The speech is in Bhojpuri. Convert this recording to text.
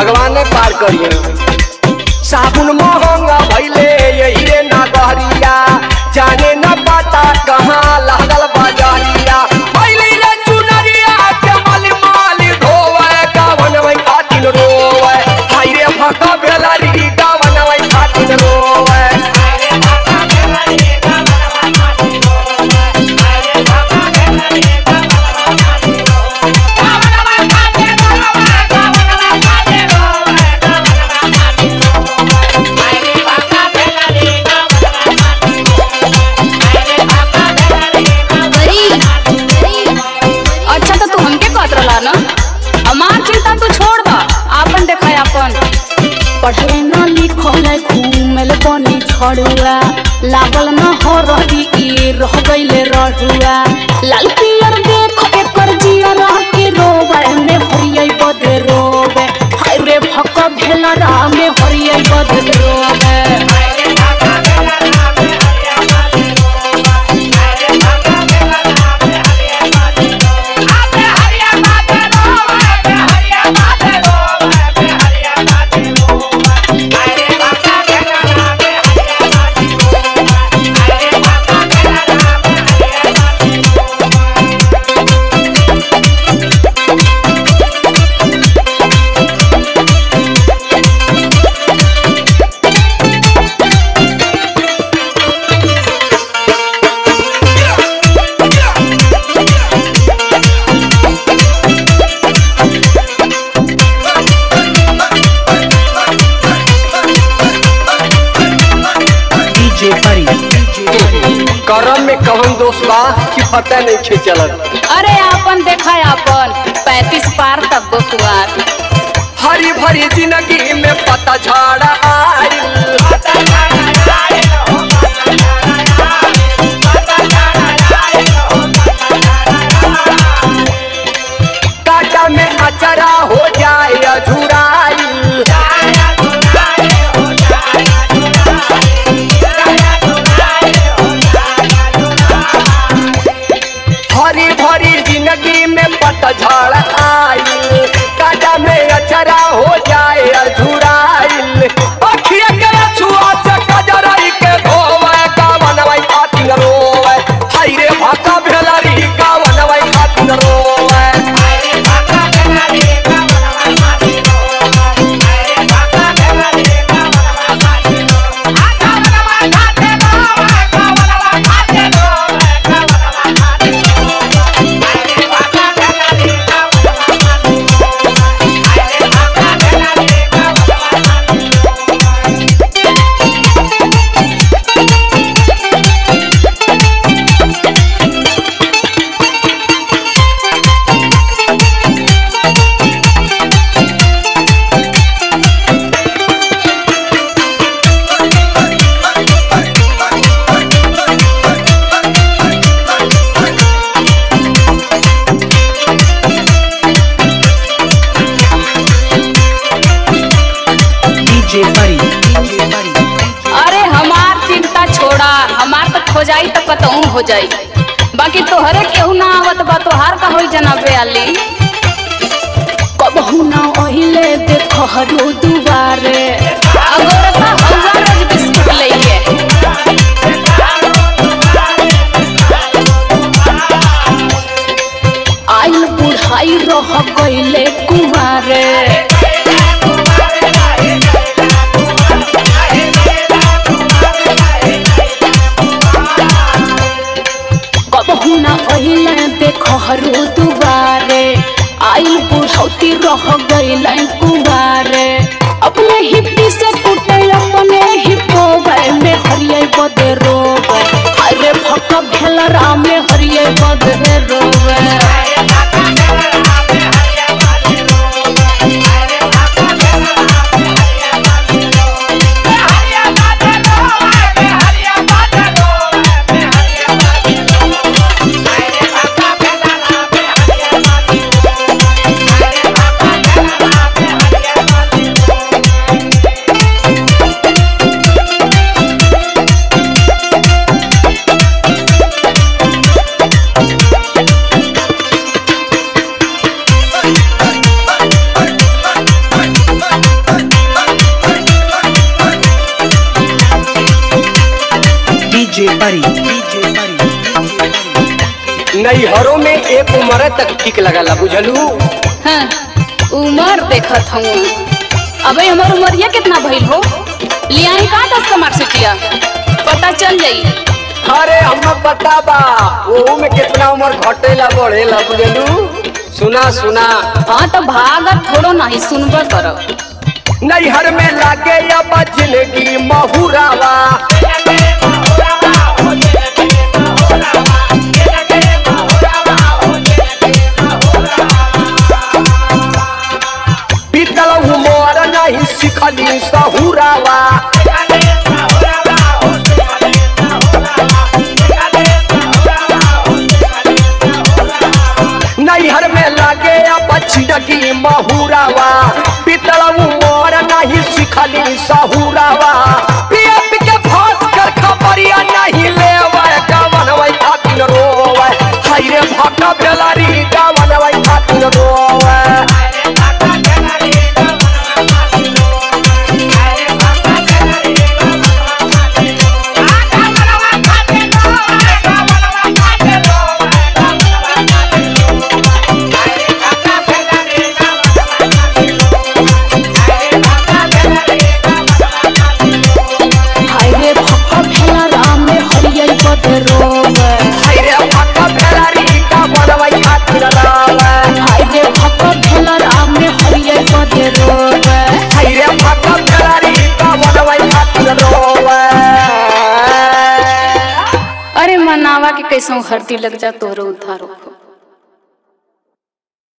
भगवान ने पार करिए साबुन महंगा भैले यही रे नगरिया जाने न पता कहाँ लागल बजरिया भैले रे चुनरिया के मल माल धोवे गावन में खातिन रोवे हाय रे भका बेलरी गावन में खातिन रोवे बरी अच्छा तो तू हमके कहत रहला ना हमार चिंता तू छोड़ बा आपन देखा आपन पढ़ले न लिखल घूमल बनी छड़ुआ लागल न हो रही ई रह गईले रहुआ लाल पियर देख एकर जिया रह के रोवे में हरियै बदे रोवे हाय रे भक भेला रा में हरियै बदे रोवे DJ Buddy. करम में कौन दोष बा कि पता नहीं खे चलत अरे आपन देखा आपन पैंतीस पार तक गो कुआर हरी भरी जिंदगी में पता झाड़ा आइल काटा में अचरा हो जाए अझुराइल हरी भरी जिंदगी में पतझड़ आइल काटा में अचरा हो जाए अझुराइल अखिया के छुआ से कजरई के धोवे गावनवई खातिन रोवे हाय रे भाका भेलरी गावनवई खातिन रोवे DJ Buddy. DJ Buddy. अरे हमार चिंता छोड़ा हमार तो हो जाई तो कतहूँ हो जाई बाकी तोहरे केहू ना आवत बा तोहार का होई जनाबे आली कबहू न ओहिले देख हरू दुबारे अगोरता हौवा रोज बिस्कुट लइके आइल बुढ़ाई रह गईले कुमारे कबहू न ओहिले देख हरू दुबारे आइल बुढ़ौती रह गईले कुमारे DJ Buddy, DJ Buddy, नैहरों में एक उम्र तक ठीक लगला बुझलू हाँ, उमर देखत हूँ अबे हमार उमरिया कितना भइल हो लियाई का दस का मार्कशीटिया पता चल जाई अरे हम बता बा ओहू में कितना उम्र घटेला बढ़ेला बुझलू सुना सुना हाँ तो भागत थोड़ो नहीं सुनबा करब नैहर में लागे अब जिंदगी महुरावा बीतल उमर नहीं सिखली सहुरावा नैहर में लागे अब जिंदगी महुरावा बीतल उमर नहीं सिखली सहुरावा पिया पी के फास कर खबरिया नहीं लेवे गवन वै खातिर रोवे हाय रे भक्का बेलारी गवन वै खातिर रोवे हाय रे भक्का भेला राम में हरियल बदे रोवे हाय रे भक्का बेलारी गवन वै खातिर रोवे हाय रे भक्का भेला राम में हरियल बदे रोवे हाय रे भक्का बेलारी गवन वै खातिर रोवे अरे मनावा के कैसो हरती लग जा तोहरो उद्धार हो